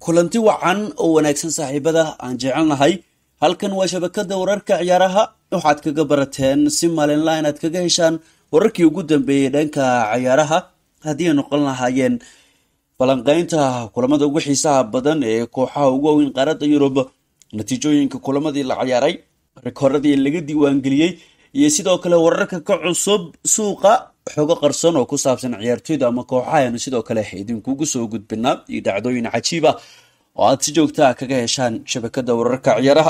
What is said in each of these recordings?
kulanti wacan oo wanaagsan saaxiibada aan jecelnahay halkan waa shabakada wararka ciyaaraha waxaad kaga barateen si maalinla inaad kaga heshaan wararkii ugu dambeeyey dhanka ciyaaraha haddii ay noqon lahaayeen falanqeynta kulamada ugu xiisaha badan ee kooxaha ugu waaweyn qaaradda yurub natiijooyinka kulamadii la ciyaaray rikoradii laga diiwaangeliyey iyo sidoo kale wararka ka cusub suuqa xogo qarsoon oo ku saabsan ciyaartoyda ama kooxaha aynu sidoo kale idinkugu soo gudbinaa iyo dhacdooyin cajiib ah oo aad si joogtaa kaga heshaan shabakada wararka ciyaaraha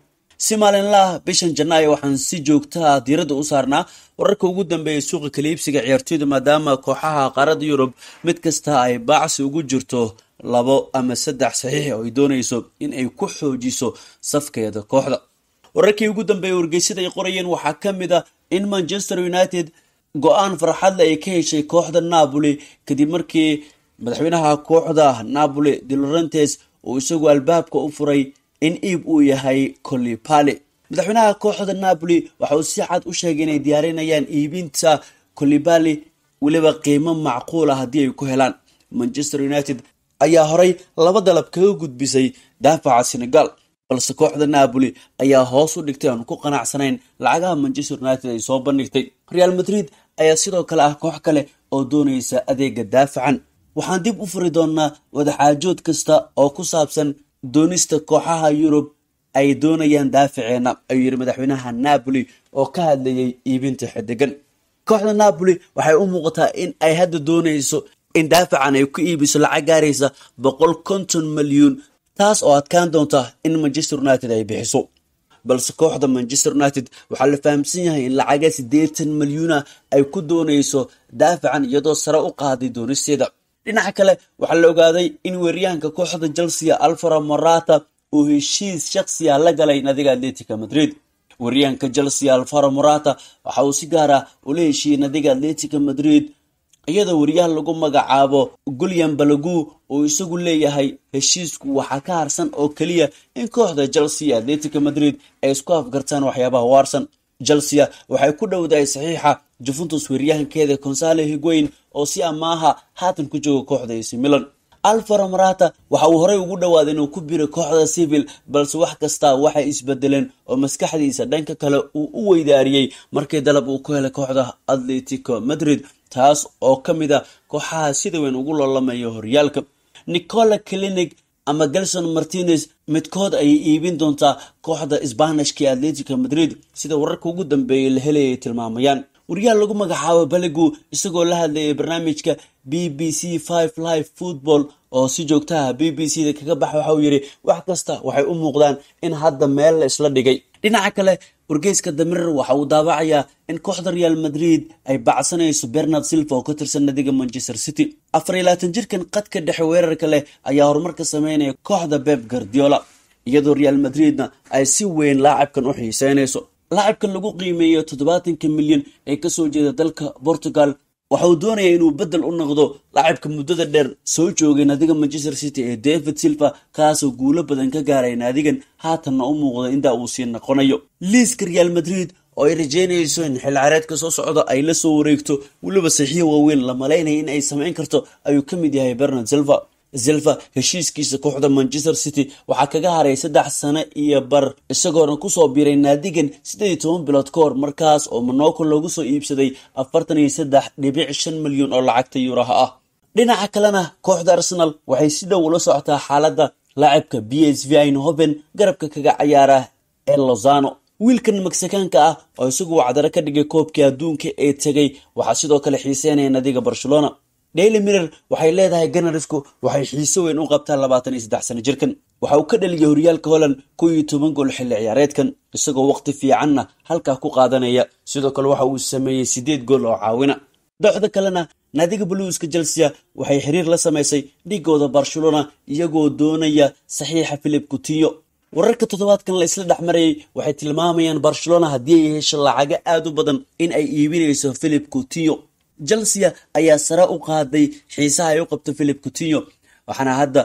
si maalinlaah bishan janaayo waxaan si joogtaa diiradda u saarnaa wararka ugu dambeeya suuqa kaliibsiga ciyaartoyda maadaama kooxaha qaaradda yurub mid kasta ay baacsi ugu jirto labo ama saddex saxiix oo ay doonayso in ay ku xoojiso safkeeda kooxda wararkii ugu dambeeya wargeysada ay qorayeen waxaa ka mid a in manchester united go-aan farxadle ay ka heshay kooxda napoli kadib markii madaxweynaha kooxda napoli dilorentes uu isagu albaabka u furay in iib uu yahay colipali madaxweynaha kooxda napoli waxa uu si cad u sheegay inay diyaarinayaan iibinta colibali weliba qiimo macquula haddii ay ku helaan manchester united ayaa horay laba dalab kaga gudbisay daafaca senegal balse kooxda napoli ayaa hoos u dhigtay aan ku qanacsanayn lacagaha manchester united ay soo bandhigtay real madrid ayaa sidoo kale ah koox kale oo doonaysa adeega daafacan waxaan dib u furi doonaa wadaxaajood kasta oo ku saabsan doonista kooxaha yurub ay doonayaan daafaceena ayuu yidhi madaxweynaha napoli oo ka hadlayay iibinta xidigan kooxda napoli waxay u muuqataa in ay hadda doonayso in daafacan ay ku iibiso lacag gaaraysa boqol konton milyuun taas oo adkaan doonta in manchester united ay bixiso balse kooxda manchester united waxaa la fahamsan yahay in lacaga siddeetan milyuuna ay ku doonayso daafacan iyadoo sare u qaaday doonisteeda dhinaca kale waxaa la ogaaday in weeryahanka kooxda chelsea alfaro morata uu heshiis shakhsiya la galay nadiga atletica madrid weeryahanka chelsea alfaro morata waxa uu si gaara ula heshiiyey nadiga atletica madrid iyadoo weriyaha lagu magacaabo gulyan balagu uu isagu leeyahay heshiisku waxaa ka harsan oo keliya in kooxda chelsea iyo atletica madrid ay isku afgartaan waxyaabaha waarsan chelsea waxay ku dhowdahay saxiixa juventus weeryahankeeda consale higuain oo si amaaha haatan ku jooga kooxda ac milan alfaro marata waxa uu horey ugu dhowaaday inuu ku biro kooxda civil balse wax kasta waxay isbedeleen oo maskaxdiisa dhanka kale uu u weydaariyey markii dalab uu ku helay kooxda atletico madrid taas oo ka mid a kooxaha sida weyn ugu loolamaya horyaalka nicola clinic ama gelson martinez midkood ayay iibin doontaa kooxda sbanishka ee atletica madrid sida wararka ugu dambeeyay la helayay tilmaamayaan wariyaha lagu magacaabo baligu isagoo la hadlayay barnaamijka b b c five live football oo si joogtaha b b c da kaga baxa waxa uu yidhi wax kasta waxay u muuqdaan in hadda meel la isla dhigay dhinaca kale wargeyska damirer waxa uu daawacayaa in kooxda real madrid ay bacsanayso bernard silva oo ka tirsan nadiga manchester city afar iyo labaatan jirkan qadka dhexe weerarka leh ayaa horumarka sameynaya kooxda beb guardiola iyadoo real madridna ay si weyn laacabkan u xiiseynayso laacabkan lagu qiimeeyo toddobaatanka milyan ee kasoo jeeda dalka portugal waxa uu doonaya inuu bedel u noqdo laacabka muddada dheer soo joogay naadiga manchester city ee david silva kaasoo guulo badan ka gaaray naadigan haatanna u muuqda intaa uu sii noqonayo liiska real madrid oo ay rajeynayso in xil careedka soo socda ay la soo wareegto weliba saxiix waaweyn la malaynaya in ay samayn karto ayuu ka mid yahay bernard silva silva heshiiskiisa kooxda manchester city waxaa kaga haray saddex sano iyo bar isagoona kusoo biiray naadigan siddeed iyo toban bilood ka hor markaas oo monaco loogu soo iibsaday afartan iyo saddex dhibic shan milyan oo lacagta yuuraha ah dhinaca kalena kooxda arsenal waxay si dhow ula socotaa xaaladda laacibka b s v inhoven garabka kaga cayaara ee lozano wiilkan meksikaanka ah oo isagu wacdaro ka dhigay koobkii adduunka ee tegay waxaa sidoo kale xiiseynaya nadiga barcelona daily mirror waxay leedahay ganarisku waxay xiise weyn u qabtaan labaatan iyo saddex sano jirkan waxa uu ka dhaliyay horyaalka holland kow iyo toban gool xilli ciyaareedkan isagoo waqti fiicanna halkaa ku qaadanaya sidoo kale waxa uu sameeyey siddeed gool oo caawina dooxda kalena naadiga buluuska chelsea waxay xiriir la samaysay dhigooda barcelona iyagoo doonaya saxiixa philip coutinho wararka toddobaadkan la isla dhexmarayay waxay tilmaamayaan barcelona haddii ay hesho lacago aad u badan in ay iibinayso philip coutinho chelsea ayaa sare u qaaday xiisaha ay u qabto philip coutinho waxaana hadda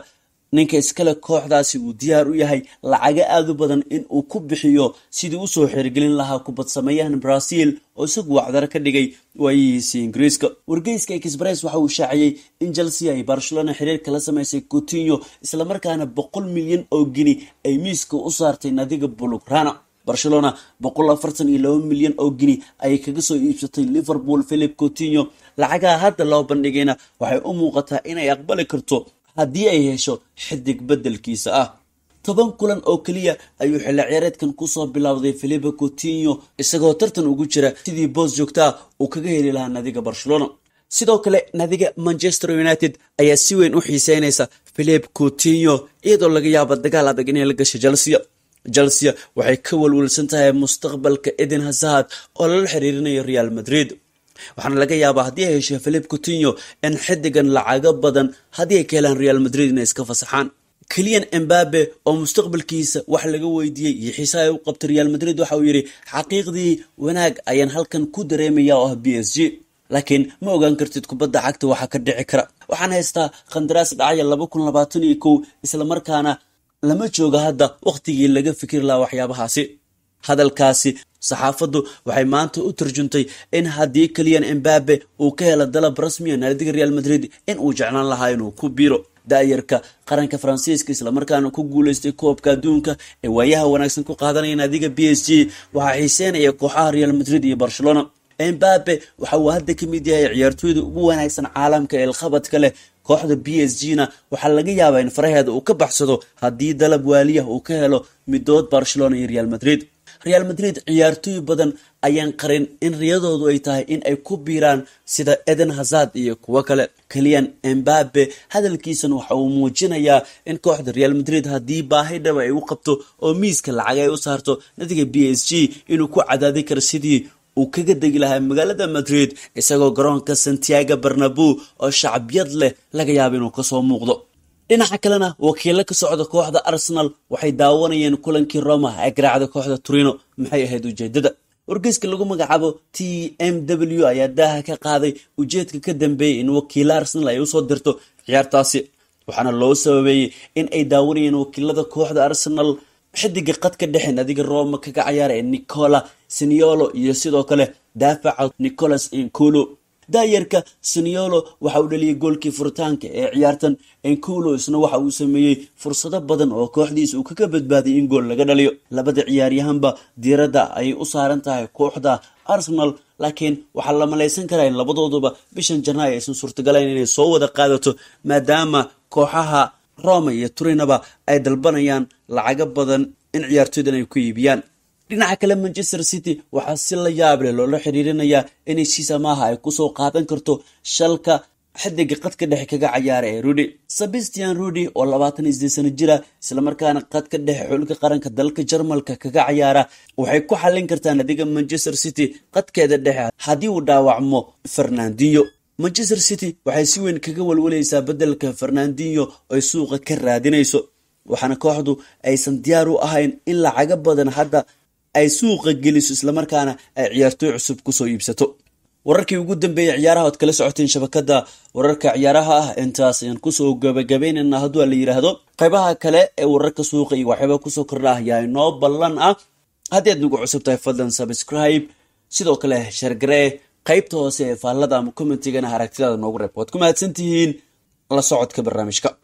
ninka iskale kooxdaasi uu diyaar u yahay lacago aada u badan in uu ku bixiyo sidii usoo xirigelin lahaa kubad sameeyahan brazil oo isagu wacdaro ka dhigay waayihiisii ingiriiska wargeyska express waxa uu shaaciyey in chelsea ay barcelona xiriir kala samaysay coutinho islamarkaana boqol milyan oo gini ay miiska u saartay nadiga bulugrana barcelona boqol afartan iyo laba milyan oo gini ayay kaga soo iibsatay liverpool philip coutinho lacagaha hadda loo bandhigayna waxay u muuqataa inay aqbali karto haddii ay hesho xidig beddelkiisa ah toban kulan oo keliya ayuu xilli ciyaareedkan kusoo bilowday philipe coutinho isagoo tartan ugu jira sidii boos joogtaa uu kaga heli lahaa nadiga barcelona sidoo kale nadiga manchester united ayaa si weyn u xiiseynaysa philipe coutinho iyadoo laga yaabo dagaal adag inay la gashay chelsea chelsea waxay ka walwalsan tahay mustaqbalka eden hazard oo lala xiriirinayo real madrid waxaana laga yaabaa haddii ay hesho philip coutinho in xidigan lacago badan haddii ay ka helaan real madrid inay iska fasaxaan keliyan embabe oo mustaqbalkiisa wax laga weydiiyey iyo xiise ay u qabtay real madrid waxa uu yidhi xaqiiqdii wanaag ayaan halkan ku dareemaya oo ah b s g laakiin ma ogaan kartid kubadda cagta waxaa ka dhici kara waxaan haystaa khandaraas dhacaya laba kun labaatan iyo kow islamarkaana lama jooga hadda wakhtigii laga fikir lahaa waxyaabahaasi hadalkaasi saxaafaddu waxay maanta u tarjuntay in haddii keliyan embabe uu ka helo dalab rasmiya naadiga real madrid in uu jeclaan lahaa inuu ku biiro daayarka qaranka faransiiska islamarkaana ku guuleystay koobka adduunka ee waayaha wanaagsan ku qaadanaya naadiga b s g waxaa xiiseynaya kooxaha real madrid iyo barcelona embabe waxa uu hadda ka mid yahay ciyaartooyda ugu wanaagsan caalamka ee ilkhabadka leh kooxda b s g na waxaa laga yaabaa in faraheeda uu ka baxsado haddii dalab waaliya uu ka helo midood barcelona iyo real madrid real madrid ciyaartooy badan ayaan qarin in riyadoodu ay tahay in ay ku biiraan sida eden hazard iyo kuwo kale keliyan embabe hadalkiisan waxa uu muujinayaa in kooxda real madrid haddii baahi dhaba ay u qabto oo miiska lacag ay u saarto nadiga b s g inuu ku cadaadi karo sidii uu kaga degi lahaa magaalada madrid isagoo garoonka santiago barnabu oo shacbiyad leh laga yaabo inuu kasoo muuqdo dhinaca kalena wakiilo ka socda kooxda arsenal waxay daawanayeen kulankii roma ee garaacda kooxda turino maxay ahayd ujeedada wargeyska lagu magacaabo t m w ayaa daaha ka qaaday ujeedka ka dambeeyay in wakiilo arsenal ay usoo dirto ciyaartaasi waxaana loo sababeeyey in ay daawanayeen wakiilada kooxda arsenal xidiga qadka dhexe nadiga roma kaga cayaara ee nicola siniolo iyo sidoo kale daafaca nicolas inculo daayarka siniolo waxa uu dhaliyay goolkii furitaanka ee ciyaartan enculo isna waxa uu sameeyey fursado badan oo kooxdiisa uu kaga badbaadiyay in gool laga dhaliyo labada ciyaaryahanba diiradda ayay u saaran tahay kooxda arsenal laakiin waxaa la malaysan karaa in labadooduba bishan janaayo aysan suurtagalayn inay soo wada qaadato maadaama kooxaha roma iyo turinaba ay dalbanayaan lacago badan in ciyaartooydan ay ku iibiyaan dhinaca kale manchester city waxaa si la yaab leh loola xiriirinayaa in heshiis amaaha ay kusoo qaadan karto shalka xidiga qadka dhexe kaga cayaara ee rudy sebastian rudy oo labaatan iyo sideed sano jira islamarkaana qadka dhexe xulka qaranka dalka jarmalka kaga cayaara waxay ku xallin kartaa nadiga manchester city qadkeeda dhexe haddii uu dhaawacmo fernandinho manchester city waxay si weyn kaga walwalaysaa beddelka fernandinho ay suuqa ka raadinayso waxaana kooxdu aysan diyaar u ahayn in lacago badan hadda ay suuqa geliso islamarkaana ay ciyaartooy cusub kusoo iibsato wararkii ugu dambeeyey ciyaaraha ood kala socoteen shabakada wararka ciyaaraha ah intaas ayaan kusoo gabagabaynayna hadduu la yidhaahdo qaybaha kale ee wararka suuqa iyo waxyaaba kusoo kordha ah yaa inoo ballan ah haddii aad nagu cusub tahay fadlan subscribe sidoo kale shargaree qaybta hoose ee faallada ama commentigana aragtidaada noogu reeb waad ku mahadsantihiin la socodka barnaamijka